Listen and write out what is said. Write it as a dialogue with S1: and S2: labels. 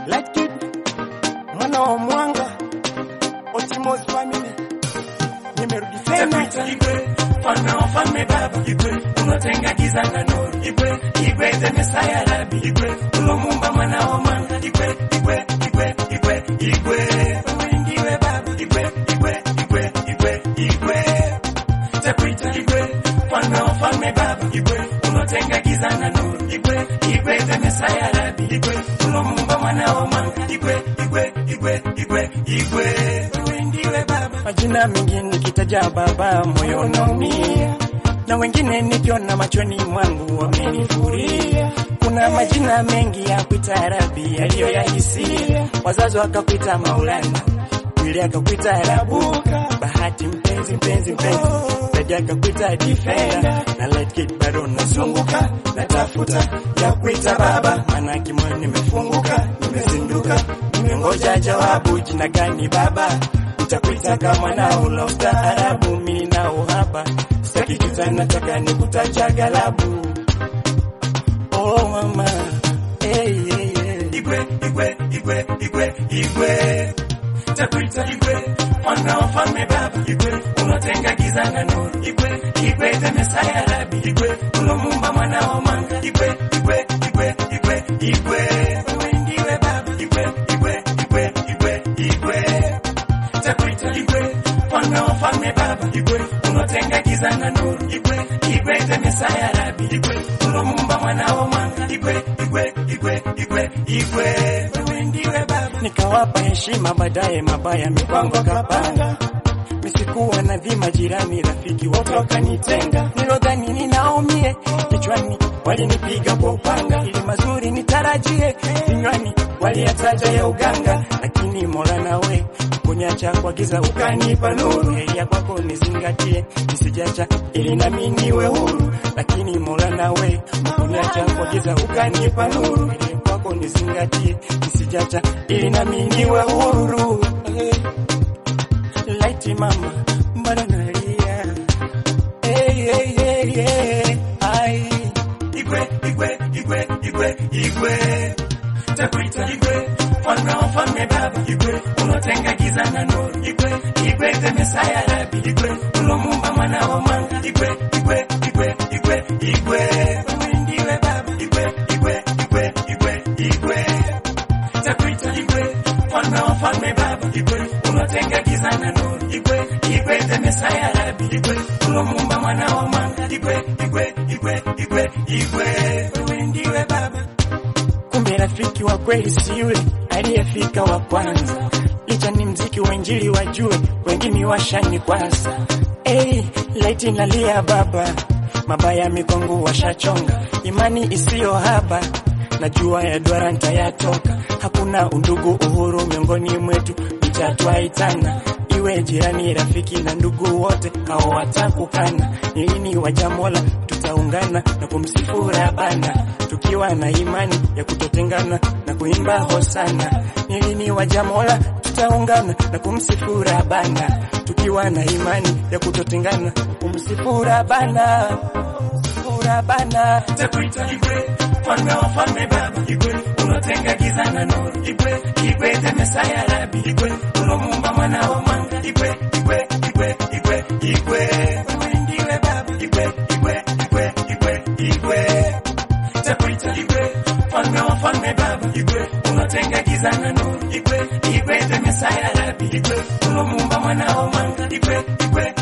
S1: Light Kid, mwana wa mwanga, Otimos family, nimerudi tena.
S2: Igwe, mfalme wa falme baba Igwe, unatenga giza na nuru Igwe, Igwe the Messiah Rabi Igwe, ulomumba mwana wa manga Igwe, Igwe, Igwe, Igwe, Igwe, wewe ndiwe baba Igwe, Igwe, Igwe, Igwe, Igwe, takuita Igwe, mfalme wa falme baba Igwe, unatenga giza na nuru Igwe, Igwe the Messiah Rabi Igwe, ulomumba mwana wa manga Igwe, Igwe, Igwe, Igwe, Igwe, wewe ndiwe baba
S1: Majina mengi nikitaja baba, moyo unaumia, na wengine nikiona machoni mwangu wamenifuria. Kuna majina mengi ya kuita Rabi yaliyoyahisia, wazazi wakakuita Maulana, yule akakuita Rabuka, Bahati mpenzi mpenzi mpenzi, Dadi akakuita Defender, na Light Kid bado nazunguka, natafuta ya kuita baba, maana kimoyo nimefunguka, nimezinduka, nimengoja jawabu, jina gani baba? Nitakuita kama mwanao la ustaarabu, mimi na uhaba, sitaki kitu, nataka nikutaja galabu. Oh mama, hey, hey, hey.
S2: Igwe, Igwe, Igwe, Igwe, Igwe. Takuita Igwe, mwana wa falme baba Igwe, unatenga giza na nuru Igwe, Igwe the Messiah Rabi Igwe, ulomumba mwana wa manga Igwe, Igwe, Igwe, Igwe, Igwe. Wewe ndiwe baba Igwe, Igwe, Igwe, Igwe, Igwe. Takuita Igwe, mwana wa falme baba Igwe, unatenga giza na nuru Igwe, Igwe the Messiah Rabi Igwe, ulomumba mwana wa manga Igwe, Igwe, Igwe, Igwe, Igwe. Wewe ndiwe baba
S1: Nikawapa heshima, baadaye mabaya mipango kapanga. Misikuwa na dhima, jirani rafiki wote wakanitenga. Nilodhani ninaumie kichwani, walinipiga kwa upanga, ili mazuri nitarajie vinywani, waliyataja ya uganga, lakini Mola nawe kunyacha kwa giza ukanipa nuru. Heria kwako nizingatie, nisijacha ili nami niwe huru, lakini Mola nawe kunyacha kwa giza ukanipa nuru. Heria kwako nizingatie, nisijacha ili nami niwe huru. Laiti mama, mbona nalia? Hey, hey, hey, hey. Ai.
S2: Igwe, Igwe, Igwe, Igwe, Igwe. Takuita Igwe, mwana wa falme baba Igwe, unatenga giza na nuru Igwe, Igwe the Messiah Rabi Igwe, ulomumba mwana wa manga Igwe, Igwe, Igwe, Igwe, Igwe. Wewe ndiwe baba Igwe, Igwe, Igwe, Igwe, Igwe. Takuita Igwe, mwana wa falme baba Igwe, unatenga giza na nuru Igwe, Igwe the Messiah Rabi Igwe, ulomumba mwana wa manga Igwe, Igwe, Igwe, Igwe, Igwe. Wewe ndiwe baba
S1: Kumbe rafiki wa kweli si yule aliyefika wa kwanza, licha ni mziki wa injili wajue, wengine washani kwanza. Hey, laiti nalia baba, mabaya mikongo washachonga, imani isiyo haba najua ya duara nitayatoka. Hakuna undugu uhuru miongoni mwetu, mchatwaitana iwe jirani, rafiki na ndugu wote hao watakukana. Ni lini waja Mola tutaungana na kumsifu Rabana, tukiwa na imani ya kutotengana na kuimba hosana. Ni lini waja Mola tutaungana na kumsifu Rabana, tukiwa na imani ya kutotengana kumsifu Rabana, kumsifu Rabana.
S2: Takuita Igwe, mfalme wa falme baba Igwe, unatenga giza na nuru Igwe, Igwe the Messiah Rabi Igwe, ulomumba mwana wa manga Igwe, Igwe, Igwe, Igwe, Igwe. Wewe ndiwe baba Igwe, Igwe, Igwe, Igwe, Igwe. Takuita Igwe, mfalme wa falme baba Igwe, unatenga giza na nuru Igwe, Igwe the Messiah Rabi Igwe, ulomumba mwana wa manga Igwe, Igwe,